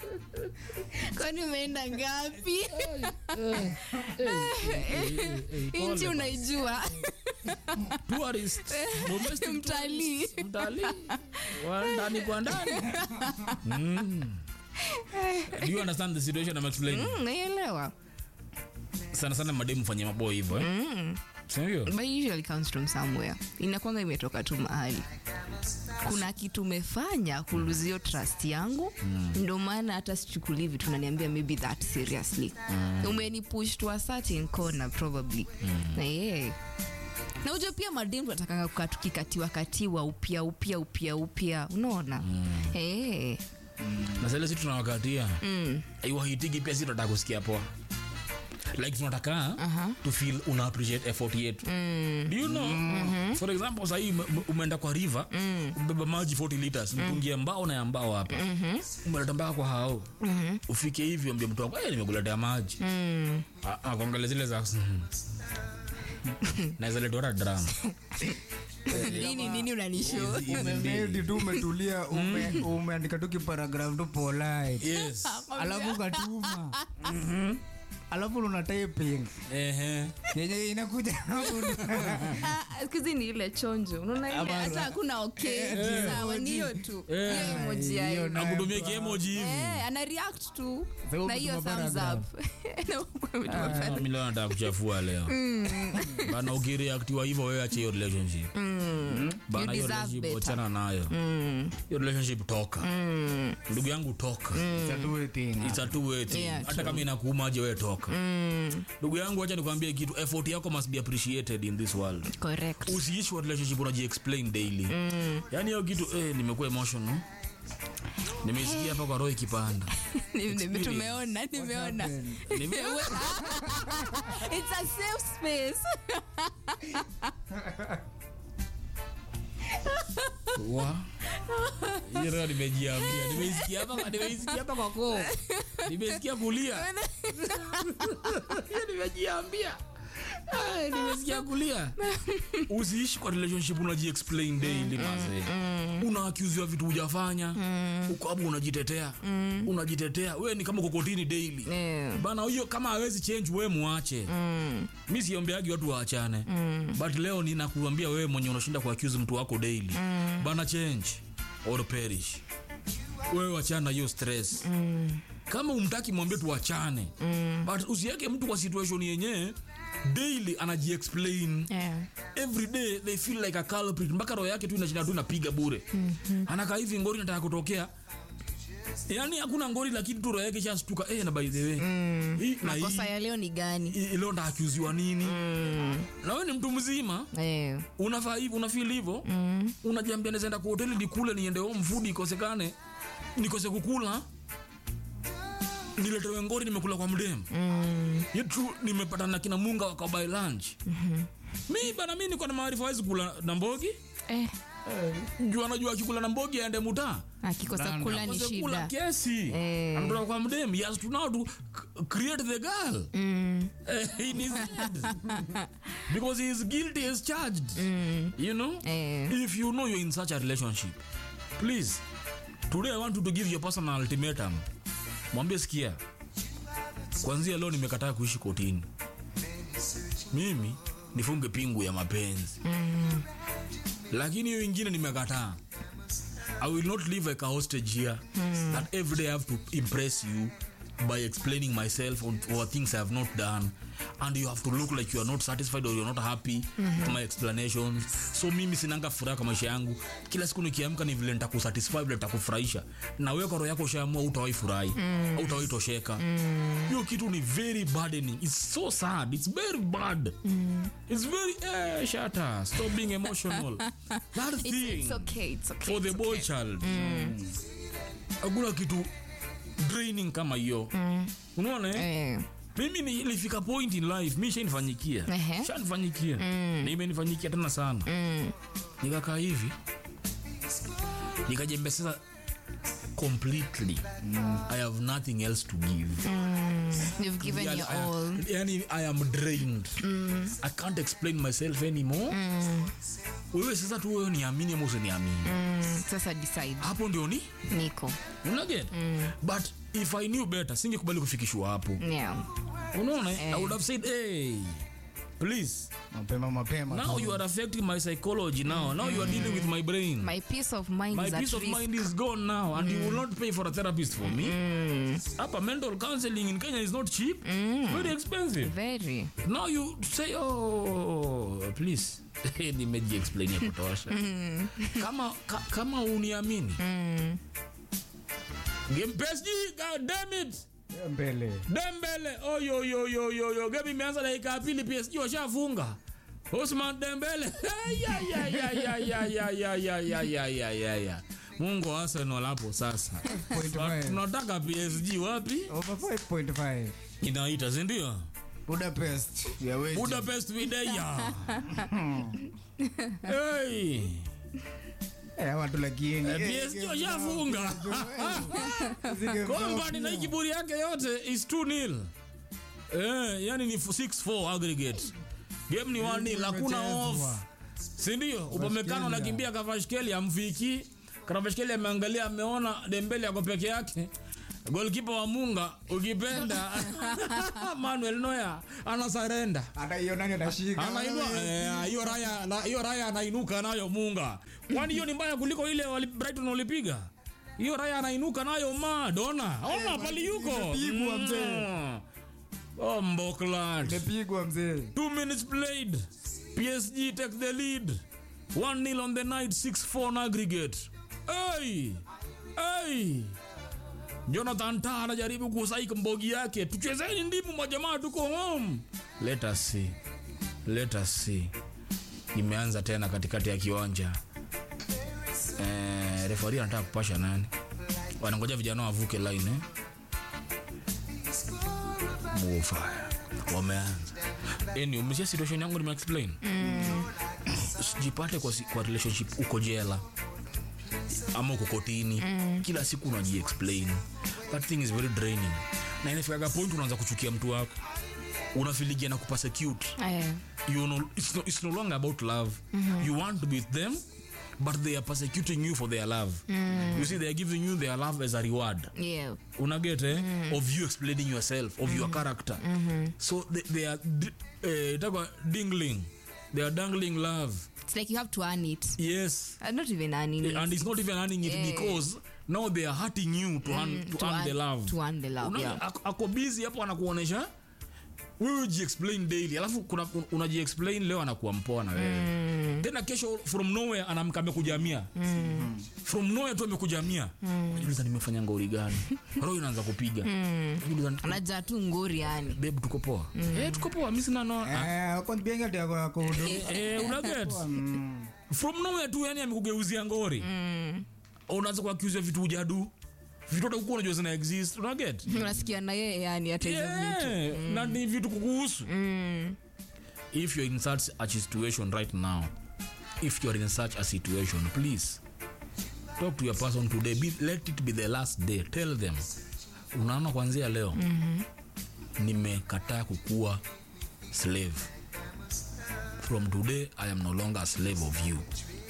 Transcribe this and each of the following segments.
kwani umeenda ngapi nchi unaijua Tourist, domestic Mtalii. tourist, mtalii wa ndani kwa ndani mm. Do you understand the situation I'm explaining? Mm, naelewa Sana sana mademu fanye maboy hivyo eh? Sindio? but usually comes from somewhere inakwanga imetoka tu mahali kuna kitu umefanya kuluzio trust yangu mm. ndo maana hata sichukulii vitu naniambia maybe that seriously mm. umenipush to a certain corner probably mm. na yeah. na ujo pia mademu tunatakanga kukaa tukikatiwa katiwa upya upya upya upya unaona mm. hey. na zile si tunawakatia mm. iwahitigi pia si tunataka kusikia poa like tunataka uh-huh. to feel una appreciate effort yetu mm. do you know mm-hmm. for example sahii ume- umeenda kwa river mm. ubeba maji 40 liters mtungie mbao na ya mbao hapa mm-hmm. umeleta mpaka kwa hao mm-hmm. ufike hivi ambia mtu wako "Eh, nimekuletea maji mm. kuangalia zile za naweza letora drama nini nini unanisho umemedi tu umetulia ume- umeandika tu kiparagraf tu polite yes alafu ukatuma alafu una typing ehe yenye inakuja hapo kizi ni ile chonjo unaona ile Ama- hata hakuna okay sawa ni hiyo tu Eh. hiyo emoji ya Hiyo hiyo. na- akutumia kiemoji hivi Eh, ana react tu Sasa na hiyo umetuma thumbs paragraph. up Na umetuma paragraph. Ah, mi leo nataka kuchafua leo bana ukireactiwa hivyo wewe ache hiyo relationship bana You hiyo deserve relationship better. wachana nayo hiyo relationship toka ndugu yangu toka It's a two-way thing. It's a two way thing. Yeah, hata true. kama inakuumaje wewe toka ndugu yangu acha nikwambie kitu effort yako must be appreciated in this world correct usiishi kwa relationship unaji explain daily yani hiyo kitu eh, nimekuwa emotional nimesikia hapa kwa roho ikipanda Ni- ni- tumeona nimeona Nime- it's a safe space Wa. Hiyo leo nimejiambia nimeisikia hapa nimeisikia hapa kwa koo nimesikia kulia Hiyo nimejiambia Ay, nimesikia kulia usiishi kwa relationship unaji explain daily mazee unaakiuziwa vitu hujafanya uko hapo unajitetea unajitetea wewe ni kama kokotini daily Yeah. bana hiyo kama hawezi change wewe muache mi siombeagi watu waachane but leo ninakuambia wewe mwenye unashinda kuaccuse mtu wako daily bana change or perish wewe wachana na hiyo stress kama umtaki mwambie tuachane but usiweke mtu kwa situation yenyewe daily anajiexplain Yeah. every day they feel like a culprit mpaka roho yake tu inashinda tu inapiga bure anakaa hivi ngori nataka kutokea yaani hakuna ngori lakini tu roho yake ishastuka eh, na by the way hii na hii makosa ya leo ni gani hii leo ndakiuziwa nini na wewe ni mtu mzima Eh, unafaa hivi unafeel hivyo mm. unajiambia nazaenda kwa hoteli nikule niende home food ikosekane nikose kukula niletewe ngori nimekula kwa mdem mm. yetu nimepata na kina munga wakabai lunch mm-hmm. mi bana mi niko na maarifa wezi kula na mbogi eh, juu anajua akikula na mbogi aende mutaa akikosa kula ni Akose kula shida kiasi Eh. anatoka kwa mdem he has to now to c- create the girl Eh, in his head because he is guilty as charged you know Eh. if you know you're in such a relationship please today i want you to give your person an ultimatum mwambie sikia kwanzia leo nimekataa kuishi kotini mimi nifunge pingu ya mapenzi lakini hiyo ingine nimekataa i will not live like a hostage here that every day i have to impress you by explaining myself on, or things i have not done and you have to look like you are not satisfied or you're not happy to my explanations so mimi sinanga furaha kwa maisha yangu kila siku nikiamka ni vile nitakusatisfy vile nitakufurahisha na wewe kwa roho yako ushaamua utawahi furahi au utawahi tosheka hiyo kitu ni very burdening it's so sad it's very bad it's very eh, shata stop being emotional that It's, thing it's okay, it's okay, for the it's boy okay. child hakuna kitu draining kama hiyo unaona eh? Eh, mimi ni- nilifika point in life mi shanifanyikia Ehe. shanifanyikia na imenifanyikia tena sana nikakaa hivi nikajembeseza completely i have nothing else to give you've given Yani, your I- all yani i am drained i can't explain myself anymore wewe sasa tu wewe niamini ama usiniamini mm, sasa decide hapo ndio ni niko unaget but if i knew better singekubali kufikishwa hapo yeah. unaona i would have said hey please mapema mapema now tu. you are affecting my psychology now now you are dealing with my brain my peace of mind my is peace at of risk. mind is gone now and you will not pay for a therapist for me hapa mental counseling in kenya is not cheap very expensive very now you say oh please nimeji explain ya kutosha kama ka, kama uniamini game PSG god damn it mbele Dembele oyoyoyoyoyo game imeanza dakika ya pili PSG washafunga Osman Dembele Ya, ya, ya, ya, ya, ya, ya, ya, ya, ya, ya, ya, ya. Mungu wa Arsenal hapo sasa Point But five. tunataka PSG wapi over 5.5 inaita sindio budapest ya weji. Budapest Videya hey. Eh, watu lakini Eh, eh, PSG game washafunga zige- Kompany na hii kiburi yake yote is 2 nil eh, yani ni 6-4 aggregate game ni 1 nil hakuna off Imechezwa. sindio upamekano anakimbia kavashkeli amfiki kavashkeli ameangalia ameona dembele ako peke yake golkipa wa munga ukipenda manuel noya anasarenda hata hiyo nani atashika anainua eh, hiyo raya na- hiyo raya anainuka nayo munga kwani hiyo ni mbaya kuliko ile wali, brighton walipiga hiyo raya anainuka nayo ma dona ona pali yuko imepigwa, mzee. Mm. oh mboklat imepigwa mzee two minutes played psg take the lead 1 nil on the night 6-4 on aggregate hey! Hey! jonathan ta anajaribu kusaika mbogi yake tuchezeni ndimu majamaa tuko home let us see let us see imeanza tena katikati ya kiwanja eh, refari anataka kupasha nani wanangoja vijana wavuke line eh? Mufaya. wameanza yani umesikia situation yangu nimeexplain sijipate kwa, si- kwa relationship uko jela ama uko kotini kila siku unajiexplain that thing is very draining na inafikaga point unaanza kuchukia mtu wako unafiligia na kupersecute eh, you know it's no, it's no longer about love you want to be with them but they are persecuting you for their love you see they are giving you their love as a reward yeah. unaget eh? of you explaining yourself of your character so they, they are d- eh, itakuwa dingling they are dangling love it's like you have to earn it yes uh, not even earning it. and it's not even earning it Yeah. because now they are hurting you to, earn, to, to earn the earn- love to earn the love, Una- yeah. ako- ako busy hapo anakuonesha wewe jiexplain daily alafu kuna un- unajiexplain leo anakuwa mpoa na wewe tena kesho from nowhere anamka amekujamia from nowhere tu amekujamia unajiuliza nimefanya ngori gani roho inaanza kupiga Unajiuliza, anajaa tu ngori yani babe tuko poa eh tuko poa mimi sina no eh kwa bienga ndio kwa kudu eh unaget from nowhere tu yani amekugeuzia ngori unaanza kuaccuse vitu ujadu vitu hata hukuwa unajua zina exist unaget unasikia na yeye yani hata hizo vitu yeah. na ni vitu kukuhusu if you're in such a situation right now if you're in such a situation please talk to your person today be, let it be the last day tell them unaona kwanzia leo nimekataa kukuwa slave from today i am no longer a slave of you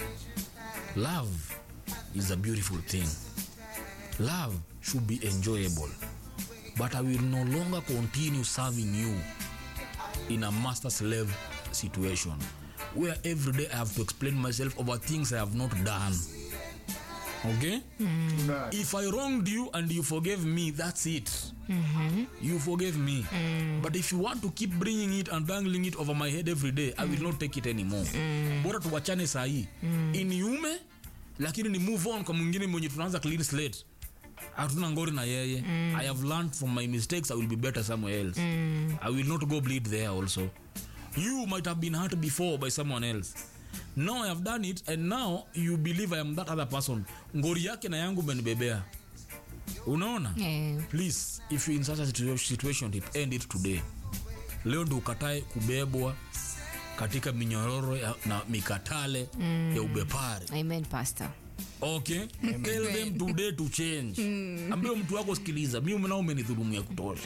love is a beautiful thing love should be enjoyable but I will no longer continue serving you in a master slave situation where every day I have to explain myself over things I have not done. Okay? If I wronged you and you forgave me, that's it. You forgave me. But if you want to keep bringing it and dangling it over my head every day, I will not take it anymore. Bora tuwachane sahii iniume lakini ni move on kwa mwingine mwenye tunaanza clean slate hatuna ngori na yeye i have learned from my mistakes i will be better somewhere else i will not go bleed there also you might have been hurt before by someone else now i have done it and now you believe i am that other person ngori yake na yangu menibebea unaona Eh, please if you in such a situa- situation it end it today leo ndo ukatae kubebwa katika minyororo ya, na mikatale ya ubepari amen pastor okay tell them today to change ambio mtu wako sikiliza mi nao umenidhulumu ya kutosha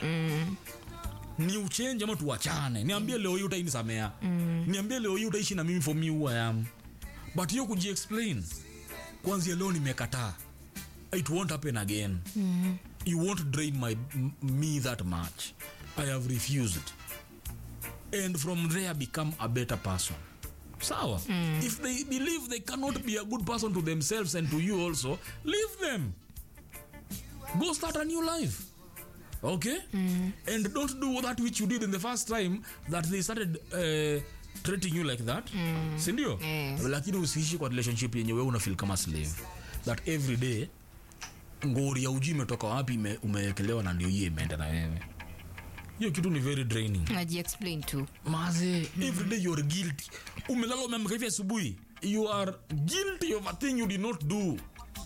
ni uchenji ama tuwachane niambie leo hii utainisamea niambie leo hii utaishi na mimi for me who I am but hiyo kujiexplain kwanzia leo nimekataa it won't happen again mm. you won't drain my, m- me that much i have refused and from there become a better person sawa mm. if they believe they cannot be a good person to themselves and to you also leave them go start a new life okay mm. and don't do that which you did in the first time that they started uh, treating you like that mm. sindio Eh. lakini usiishi kwa relationship yenye wewe unafeel kama slave that every day ngori ya uji imetoka wapi ime- umewekelewa na ndio hiyo imeenda na wewe hiyo kitu ni very draining najiexplain tu maze every day you're guilty umelala umeamka hivi asubuhi you are guilty of a thing you did not do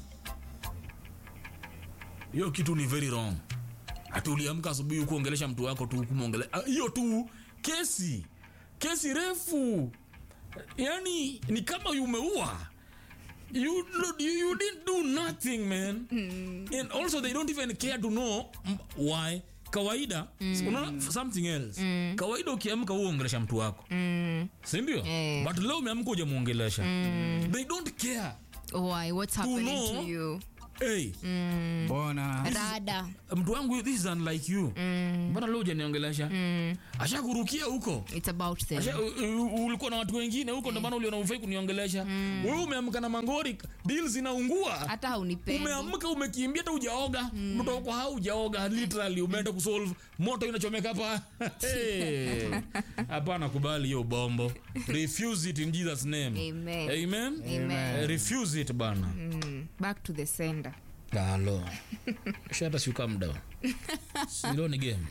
hiyo kitu ni very wrong hati uliamka asubuhi ukuongelesha mtu wako tu kumwongele ah, hiyo tu kesi kesi refu yani ni kama umeua you, you, you didn't do nothing man and also they don't even care to know m- why kawaida unaona something else kawaida ukiamka uongelesha mtu wako sindio Eh. but leo umeamka ujamuongelesha they don't care why what's happening know- to you hey, mbona rada mtu wangu this is unlike you mbona leo ujaniongelesha ashakurukia huko it's about them Asha- u- u- ulikuwa na watu wengine huko ndio maana uliona ufai kuniongelesha wewe umeamka na mangori deal zinaungua hata haunipendi umeamka umekimbia hata ujaoga mtoto wako haujaoga literally umeenda kusolve moto inachomeka hapa Hey. hapana kubali hiyo bombo refuse it in jesus name Amen. amen, Amen. Eh, refuse it bana Mm, back to the sender halo shata si calm down silo ni game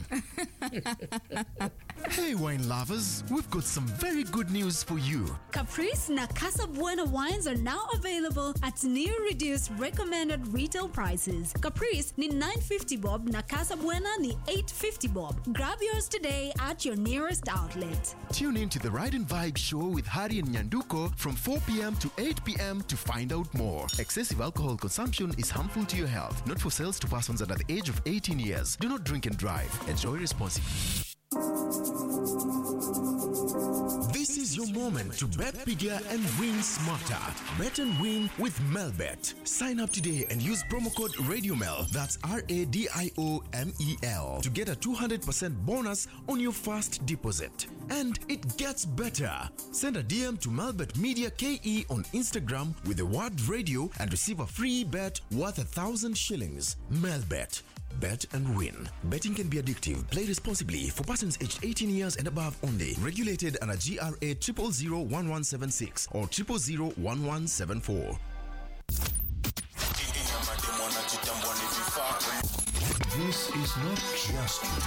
Hey, wine lovers, we've got some very good news for you. Caprice na Casa Buena wines are now available at new reduced recommended retail prices. Caprice ni 950 bob na Casa Buena ni 850 bob. Grab yours today at your nearest outlet. Tune in to the Ride and Vibe show with Hari and Nyanduko from 4 p.m. to 8 p.m. to find out more. Excessive alcohol consumption is harmful to your health, not for sales to persons under the age of 18 years. Do not drink and drive. Enjoy responsibly. This is your moment to bet bigger and win smarter. Bet and win with Melbet. Sign up today and use promo code RadioMel, that's R A D I O M E L, to get a 200% bonus on your first deposit. And it gets better. Send a DM to Melbet Media KE on Instagram with the word radio and receive a free bet worth a thousand shillings. Melbet. Bet and win. Betting can be addictive. Play responsibly for persons aged 18 years and above only. Regulated under GRA 0001176 or 0001174. This is not just